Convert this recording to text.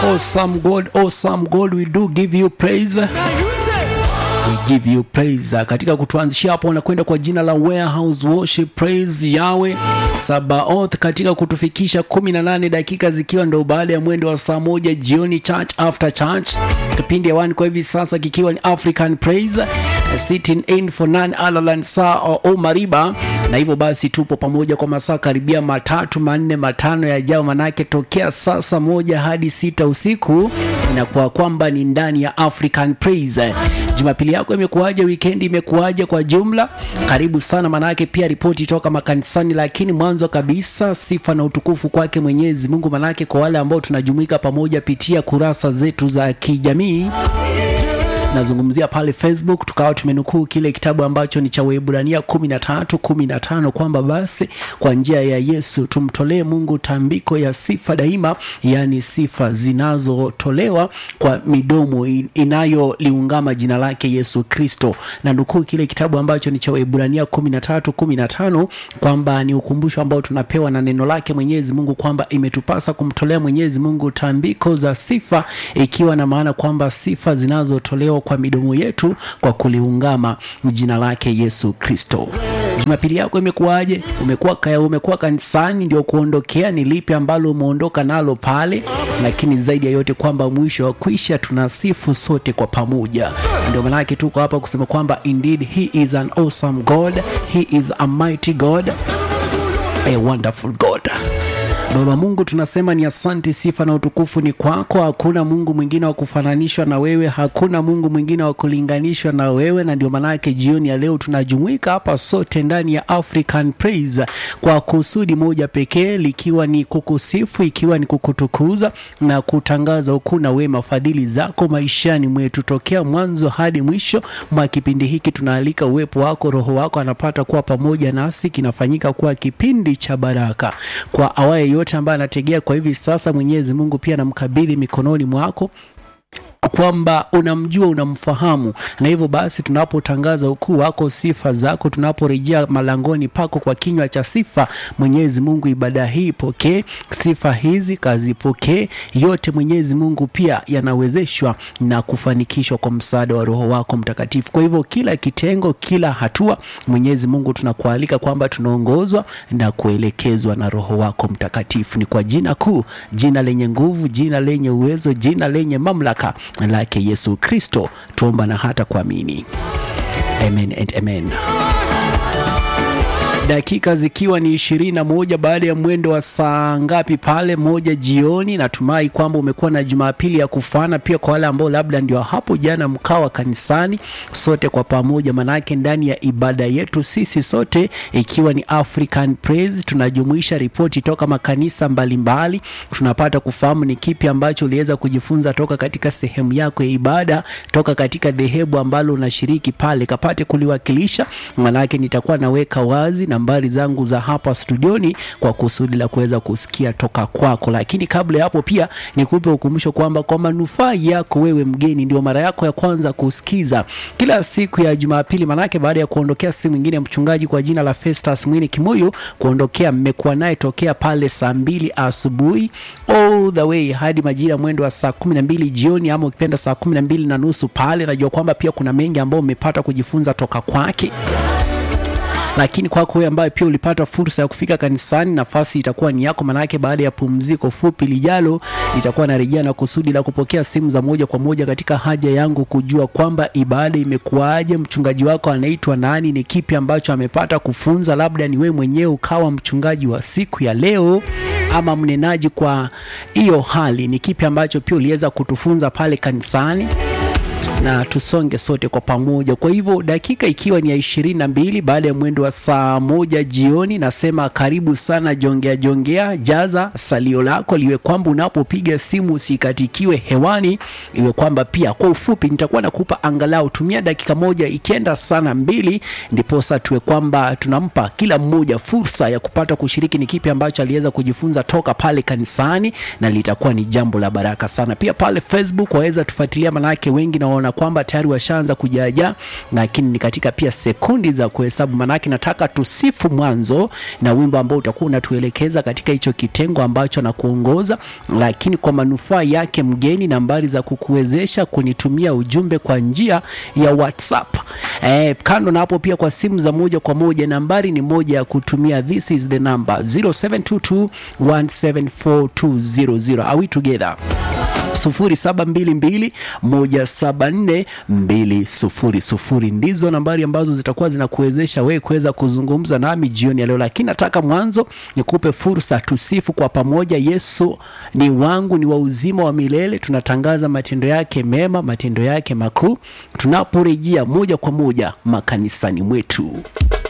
Awesome God, awesome God, we do give you praise. We give you praise. Katika kutuanzishia hapo wanakwenda kwa jina la Warehouse Worship Praise Yahweh Sabaoth katika kutufikisha 18 dakika zikiwa ndo baada ya mwendo wa saa moja jioni, church after church. Kipindi hewani kwa hivi sasa kikiwa ni African Praise sitting in for none other than Sir O Mariba, na hivyo basi tupo pamoja kwa masaa karibia matatu manne matano yajao, manake tokea sasa moja hadi sita usiku inakuwa kwamba ni ndani ya African Praise. Jumapili yako imekuwaje? Wikendi imekuwaje kwa jumla? Karibu sana, manake pia ripoti toka makanisani, lakini mwanzo kabisa sifa na utukufu kwake Mwenyezi Mungu, manake kwa wale ambao tunajumuika pamoja pitia kurasa zetu za kijamii nazungumzia pale Facebook, tukawa tumenukuu kile kitabu ambacho ni cha Waebrania 13 15 kwamba basi kwa njia ya Yesu tumtolee Mungu tambiko ya sifa daima, yaani sifa zinazotolewa kwa midomo inayoliungama jina lake Yesu Kristo. Na nukuu kile kitabu ambacho ni cha Waebrania 13 15 kwamba ni ukumbusho ambao tunapewa na neno lake Mwenyezi Mungu kwamba imetupasa kumtolea Mwenyezi Mungu tambiko za sifa, ikiwa na maana kwamba sifa zinazotolewa kwa midomo yetu kwa kuliungama jina lake Yesu Kristo. Jumapili yako imekuwaje? Umekuwa kaya, umekuwa kanisani ndio kuondokea? Ni lipi ambalo umeondoka nalo pale? Lakini zaidi ya yote kwamba mwisho wa kwisha tunasifu sote kwa pamoja. Ndio maana yake tuko hapa kusema kwamba indeed he is an awesome God, he is a mighty God, a wonderful God. Baba Mungu, tunasema ni asante, sifa na utukufu ni kwako. Hakuna Mungu mwingine wa kufananishwa na wewe, hakuna Mungu mwingine wa kulinganishwa na wewe, na ndio maanake jioni ya leo tunajumuika hapa sote ndani ya African Praise kwa kusudi moja pekee, likiwa ni kukusifu, ikiwa ni kukutukuza na kutangaza ukuu na wema, fadhili zako maishani mwetu tokea mwanzo hadi mwisho mwa kipindi hiki. Tunaalika uwepo wako, Roho wako anapata kuwa pamoja nasi, kinafanyika kuwa kipindi cha baraka kwa awaye yote ambaye anategea kwa hivi sasa. Mwenyezi Mungu pia namkabidhi mikononi mwako kwamba unamjua unamfahamu, na hivyo basi tunapotangaza ukuu wako, sifa zako, tunaporejea malangoni pako kwa kinywa cha sifa, Mwenyezi Mungu, ibada hii pokee, sifa hizi kazipokee yote. Mwenyezi Mungu pia yanawezeshwa na kufanikishwa kwa msaada wa Roho wako Mtakatifu. Kwa hivyo kila kitengo, kila hatua, Mwenyezi Mungu, tunakualika kwamba tunaongozwa na kuelekezwa na Roho wako Mtakatifu. Ni kwa jina kuu, jina lenye nguvu, jina lenye uwezo, jina lenye mamlaka lake Yesu Kristo tuomba na hata kuamini. Amen and amen. Dakika zikiwa ni ishirini na moja baada ya mwendo wa saa ngapi pale? Moja jioni. Natumai kwamba umekuwa na Jumapili ya kufana. Pia kwa wale ambao labda ndio hapo jana mkawa kanisani, sote kwa pamoja, manake ndani ya ibada yetu sisi sote ikiwa ni African Praise, tunajumuisha ripoti toka makanisa mbalimbali mbali. Tunapata kufahamu ni kipi ambacho uliweza kujifunza toka katika sehemu yako ya ibada, toka katika dhehebu ambalo unashiriki pale, kapate kuliwakilisha, manake nitakuwa naweka wazi nambari zangu za hapa studioni kwa kusudi la kuweza kusikia toka kwako. Lakini kabla ya hapo, pia nikupe ukumbusho kwamba kwa manufaa yako wewe mgeni, ndio mara yako ya kwanza kusikiza kila siku ya Jumapili, manake baada ya kuondokea simu nyingine ya mchungaji kwa jina la Festus Mwini Kimuyu kuondokea, mmekuwa naye tokea pale saa mbili asubuhi all the way hadi majira mwendo wa saa kumi na mbili jioni, ama ukipenda saa kumi na mbili na nusu pale. Najua kwamba pia kuna mengi ambayo umepata kujifunza toka kwake lakini kwako wewe ambaye pia ulipata fursa ya kufika kanisani, nafasi itakuwa ni yako, manake baada ya pumziko fupi lijalo itakuwa narejea na kusudi la kupokea simu za moja kwa moja katika haja yangu kujua kwamba ibada imekuwaje, mchungaji wako anaitwa nani, ni kipi ambacho amepata kufunza. Labda ni wewe mwenyewe ukawa mchungaji wa siku ya leo ama mnenaji kwa hiyo hali, ni kipi ambacho pia uliweza kutufunza pale kanisani na tusonge sote kwa pamoja. Kwa hivyo dakika ikiwa ni ya ishirini na mbili baada ya mwendo wa saa moja jioni, nasema karibu sana, jongea jongea, jaza salio lako liwe kwamba unapopiga simu usikatikiwe hewani, iwe kwamba pia kwa ufupi nitakuwa nakupa angalau tumia dakika moja, ikienda sana mbili, ndiposa tuwe kwamba tunampa kila mmoja fursa ya kupata kushiriki ni kipi ambacho aliweza kujifunza toka pale kanisani, na litakuwa ni jambo la baraka sana. Pia pale Facebook waweza tufuatilia, manake wengi naona kana kwamba tayari washaanza kujaja, lakini ni katika pia sekundi za kuhesabu. Manake nataka tusifu mwanzo na wimbo ambao utakuwa unatuelekeza katika hicho kitengo ambacho na kuongoza, lakini kwa manufaa yake mgeni, nambari za kukuwezesha kunitumia ujumbe kwa njia ya WhatsApp. Eh, kando na hapo pia kwa simu za moja kwa moja nambari ni moja ya kutumia. This is the number 0722174200. Are we together? 0722174200 ndizo nambari ambazo zitakuwa zinakuwezesha wewe kuweza kuzungumza nami jioni ya leo, lakini nataka mwanzo nikupe fursa tusifu kwa pamoja. Yesu ni wangu, ni wa uzima wa milele. Tunatangaza matendo yake mema, matendo yake makuu, tunaporejea moja kwa moja makanisani mwetu.